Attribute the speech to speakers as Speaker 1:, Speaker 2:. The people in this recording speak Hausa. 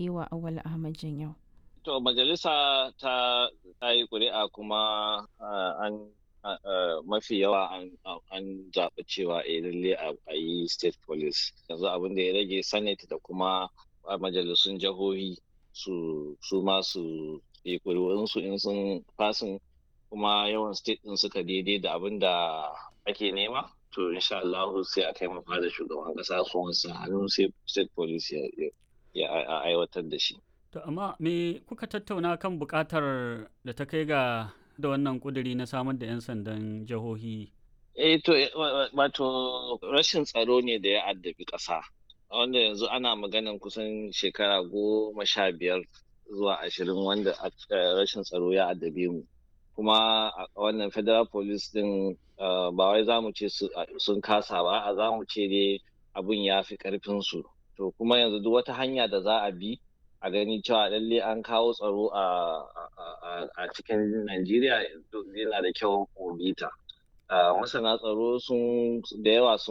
Speaker 1: yi wa Awal Ahmad Janyau.
Speaker 2: To majalisa ta ta yi ƙuri'a kuma an mafi yawa an zaɓi cewa a lalle a yi state police yanzu abin da ya rage senate da kuma majalisun jihohi su su ma su yi ƙuri'unsu in sun fasin kuma yawan state ɗin suka daidai da abin da ake nema to insha Allah sai a kai mafa da shugaban ƙasa su wansa hannu sai state police ya aiwatar da shi.
Speaker 3: To amma me kuka tattauna kan buƙatar da ta kai ga da wannan ƙuduri na samar da 'yan sandan jihohi?
Speaker 2: Eh to wato rashin tsaro ne da ya addabi ƙasa. Wanda yanzu ana maganan kusan shekara goma sha biyar zuwa ashirin wanda rashin tsaro ya addabe mu. Kuma wannan federal police din ba wai za mu ce sun kasa ba, a za mu ce dai abun ya fi ƙarfinsu. To kuma yanzu duk wata hanya da za a bi a gani cewa lalle an kawo tsaro a cikin Najeriya yana da kyau mu bi ta. Masana tsaro sun da yawa sun